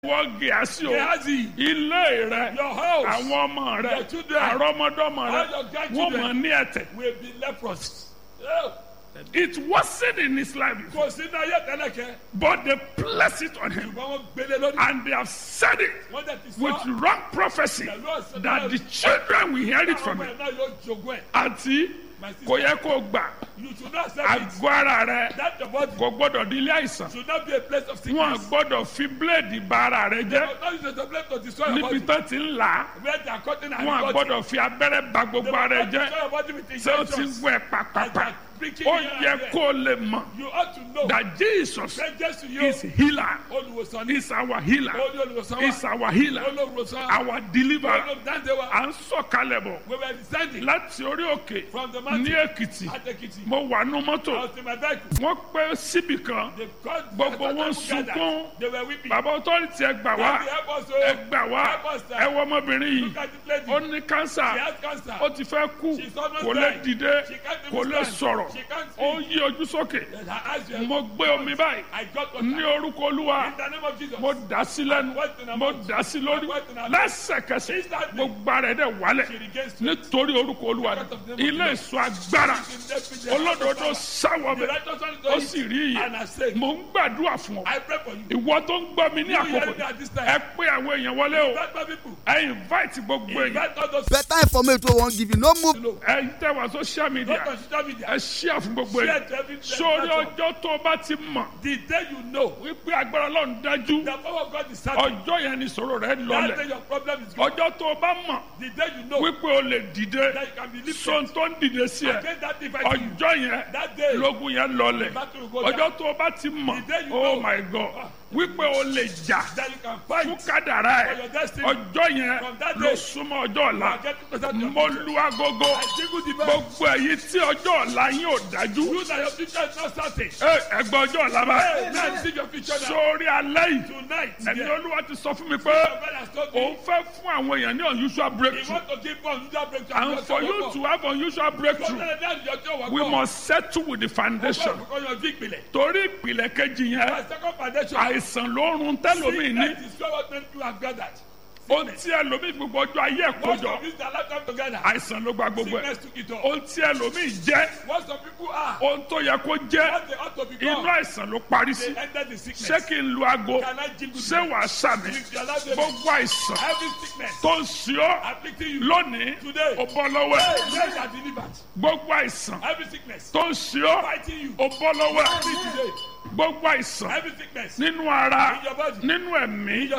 wọ́n gíásì o Gehazi, ilé rẹ your house àwọn ọmọ rẹ Your children, àrọ́mọdọ́mọ rẹ all your wọ́n grandchildren. mọ̀ ní ẹ̀tẹ̀ will be leprous. Oh, it wasn't in his life before, Kò sí náà yẹ tẹ́lẹ̀kẹ́. but they placed it on him Ṣùgbọ́n wọ́n gbélé lórí. and they have said it Wọ́n dẹ̀ ti with sọ. wrong prophecy Pẹ̀lú ọ̀sẹ̀ that the children will hear it from Àwọn him ọmọ ẹ̀ náà yóò jogún ẹ̀. àti My sister, kò yẹ kó gbà You should not accept it. àgọ́ ara rẹ That the body kò gbọ́dọ̀ di ilé àìsàn should not be a place of wọn sickness. gbọ́dọ̀ fi bíléèdì ba ara rẹ jẹ́ But not use it as a place to destroy your níbi body. tó ti ń là á Where they are cutting and wọn cutting. gbọ́dọ̀ fi abẹ́rẹ́ ba gbogbo ara rẹ Destroy jẹ́ your body with ṣé o ti injections. wẹ̀ And pàpàpà they are pricking ó you yẹ here and kó o lè mọ̀ there. You ought to know. that Jesus Say Jesus to you. is healer Olùwòsàn ní. is our healer Olú olùwòsàn is wa. our healer Olùwòsàn. our deliverer Olùdáǹdè wa. à ń sọ̀kalẹ̀ bọ̀ We were descending láti orí òkè from the ní mountain. Èkìtì At Ekiti. mo wà nú mọ́tò I was in my vehicle. wọ́n pẹ́ síbì kan They called Gbogbo the wọn people gathered. sunkún. They were weeping. bàbá ọtọ́rìtì ẹ gbà wá Daddy, help us, ẹ oh. gbà wá Help us, sir. ẹ wọ ọmọbìnrin yìí Look at this lady. ó ní She kánsà has cancer. ó ti fẹ́ kú She's almost kò lè dying. dìde She can't even kò lè stand. sọ̀rọ̀ She can't ó speak. yí ojú sókè And her eyes were mo gbé omi báyìí I got what ní orúkọ olúwa In the name of Jesus. mo dà sí lẹ́nu What in her mo mouth? dà sí lórí What in her mouth? lẹ́sẹ̀kẹsẹ̀ Instantly. gbogbo ara ẹ̀ dẹ̀ wálẹ̀ She regains strength. nítorí orúkọ olúwa Because of the name of ilé Jesus. ìsọ agbára She's in the- olódodo sáwọ The bẹ̀ righteous one is ó doing sì it. rí And I iyì say, mo ń gbàdúrà fún ọ I pray for you. ìwọ tó ń gbọ́ mi ní You àkókò hear me at this time. ẹ pé àwọn èèyàn wọlé o Invite my people. ẹ invite gbogbo èèyàn Invite all those better information wey wan give you no move. people. ẹ tẹ wá social media Not on social media. ẹ share fún gbogbo Share èèyàn to every sórí platform. ọjọ́ tó o bá ti mọ̀ The day you know wípé agbára ọlọ́run dájú the power of God is certain. ọjọ́ yẹn ni ìṣòro rẹ That day lọlẹ̀ your problem is gone. ọjọ́ tó o bá mọ̀ The day you know wípé o lè dìde that you can be lifted sọ́n tó ń dìde sí ẹ against that device. you. ọjọ́ yẹn That day lógun yẹn lọlẹ̀ the battle will go down. ọjọ́ tó o bá ti mọ̀ The day you oh know. my god wípé o lè jà That you can fún fight. kádàrá For ẹ your destiny. ọjọ́ yẹn From that ló day. súnmọ́ ọjọ́ ọ̀la You are getting closer to your mo future. lu agogo I jingle the bell. gbogbo èyí tí ọjọ́ ọ̀la yín ò dájú You that your future is not certain. ẹ ẹgbẹ́ ọjọ́ ọ̀la Hey, báyìí now see your future now. sórí alẹ́ yìí Tonight, ẹni yeah. olúwa ti sọ fún mi pé Your brother has told òun me fẹ́ fún àwọn èèyàn ní unusual he breakthrough want to give one unusual breakthrough. and for you to have unusual breakthrough we must settle with the foundation Because your big belly. torí ìpìlẹ̀ kejì yẹn My second foundation. àìsàn ló ń run tẹ́lómi ní Sickness is what many people have gathered. ohun tí ẹlòmíì gbogbo ọjọ́ ayé ẹ̀ Most kójọ of you that lifetime together. àìsàn ló gba gbogbo ẹ̀ Sickness took it all. ohun tí ẹlòmíì jẹ́ What some people are. ohun tó yẹ kó jẹ́ What they ought to inú become. àìsàn ló parí sí They ended the sickness. ṣé kí n lu aago Can I jingle ṣé wàá sàmì If you allow them. gbogbo àìsàn Every sickness tó ń ṣe ọ́ afflicting you. lónìí Today. ó bọ́ lọ́wọ́ ẹ̀ Hey, men are delivered. gbogbo àìsàn Every sickness tó ń ṣe ọ́ fighting you. ó bọ́ lọ́wọ́ ẹ̀ Free today. gbogbo àìsàn Every sickness nínú ara in your body. nínú ẹ̀mí